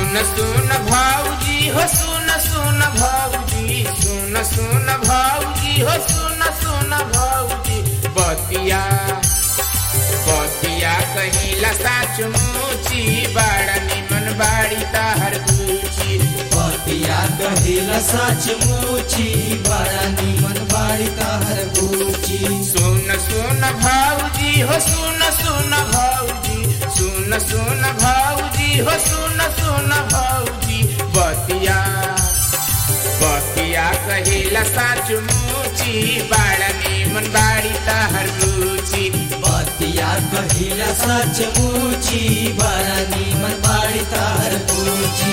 सुन सुन भाऊजी हो सुन सुन भाऊजी सुन सुन भाऊजी हो सुन सुन भाऊजी बतिया बतिया कहिला साच मुची बड़ा निमन बाड़ी ताहर गुची पतिया कहिला सच मुची बड़ा निमन बाड़ी ताहर गुची सुन सुन भाऊजी हो सुन सुन भाऊजी सुन सुन भाऊजी हो सुन सुन भाऊजी बतिया बतिया कहिला साच मुची बड़ा निमन बाड़ी ताहर गुची पतिया कहिला सच मुची बड़ा निमन बाड़ी ताहर गुची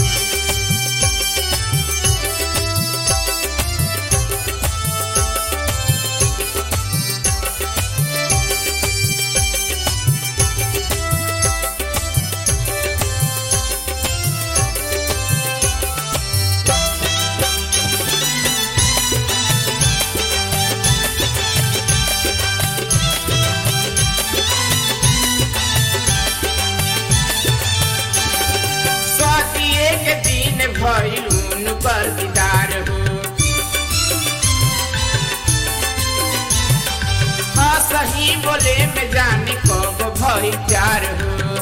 स्वातिये के दिन भइलून पर दीदार हो हाँ सही बोले में जाने कब भई प्यार हो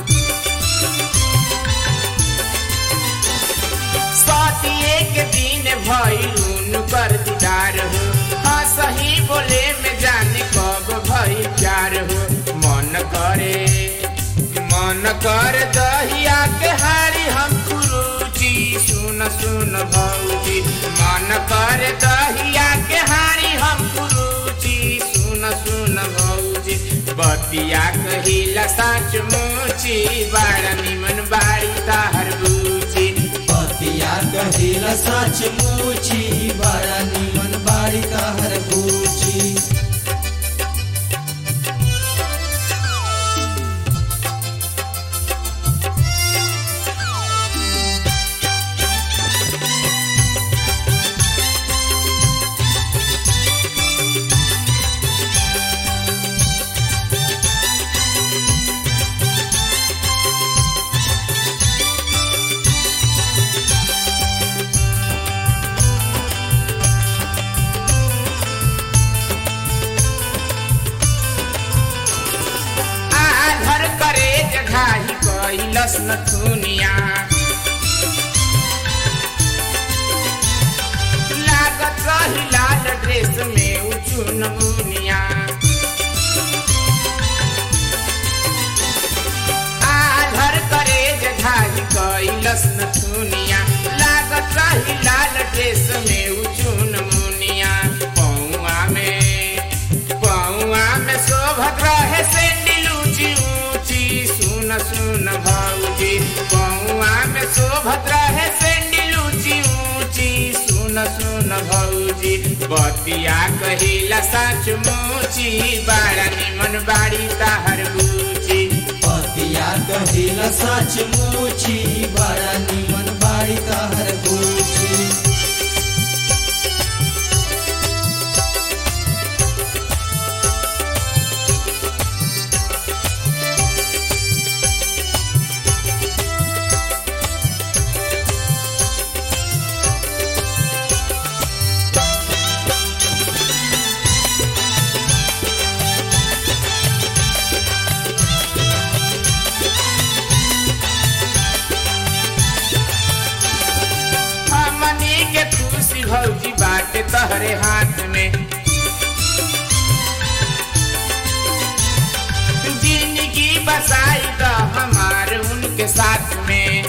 स्वातिये के दिन भइलून पर दीदार हो हाँ सही बोले में जाने कब भई प्यार हो मन करे मन कर दहिया के हारी हम कुरुची सुन सुन भौजी मन कर दहिया के हारी हम कुरुची सुन सुन भौजी बतिया कहिला साच मुची बड़ा निमन बाड़ी ताहर बुची पतिया कहिला सच मुची बड़ा निमन बाड़ी ताहर गुची आ घर करे जघाही कैलस न थुनिया लागत रही लाल ड्रेस में उचुन मुनिया आ घर करे जघाही कैलस न थुनिया लागत रही लाल ड्रेस में उचुन मुनिया पौआ में पौआ में शोभत रहे सैंडल ऊंची ऊंची सुन सुन भाऊजी पौआ में शोभत रहे सैंडल ऊंची ऊंची सुन सुन भाऊजी बतिया कहिला साच मुची बड़ा निमन बाड़ी ताहर गुची पतिया कहिला सच मुची बड़ा निमन बाड़ी ताहर गुची हमनी के खुशी भौजी बाटे तहरे हाथ में जिंदगी बसाई द हमार उनके साथ में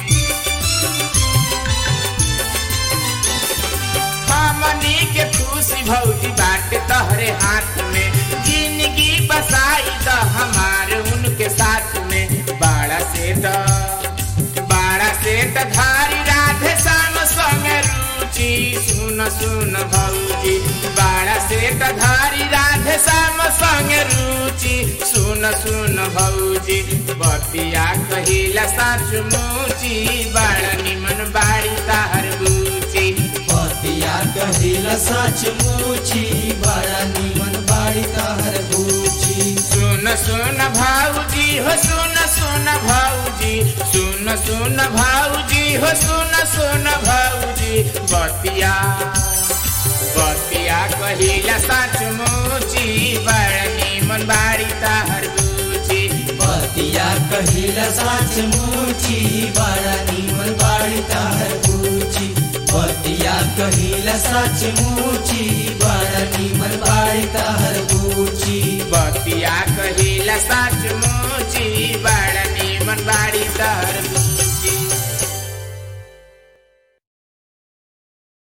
हमनी के खुशी भौजी बाटे तहरे हाथ में जिंदगी बसाई द हमार उनके साथ में बाड़ा से द बाड़ा से त धारी राधे श्याम संग रुचि सुन सुन भौजी बाड़ा से त धारी राधे श्याम संग रुचि सुन सुन भौजी बतिया कहिला साच मुची बड़ा निमन बाड़ी ताहर बुची पतिया कहिला सच मुची बड़ा निमन बाड़ी ताहर गुची सुन सुन भाऊजी हो सुन सुन भाऊजी सुन सुन सुन भाऊजी हो सुन सुन भाऊजी बतिया बतिया कहिला साच मुची बड़ निमन बाड़ी ताहर बुची बतिया कहिला साच मुची बड़ा निमन बाड़ी ताहर पूछी बतिया कहिला साच मुची बड़ा निमन बाड़ी ताहर पूछी बतिया कहिला साच मुची बड़ निमन बाड़ी ताहर बुची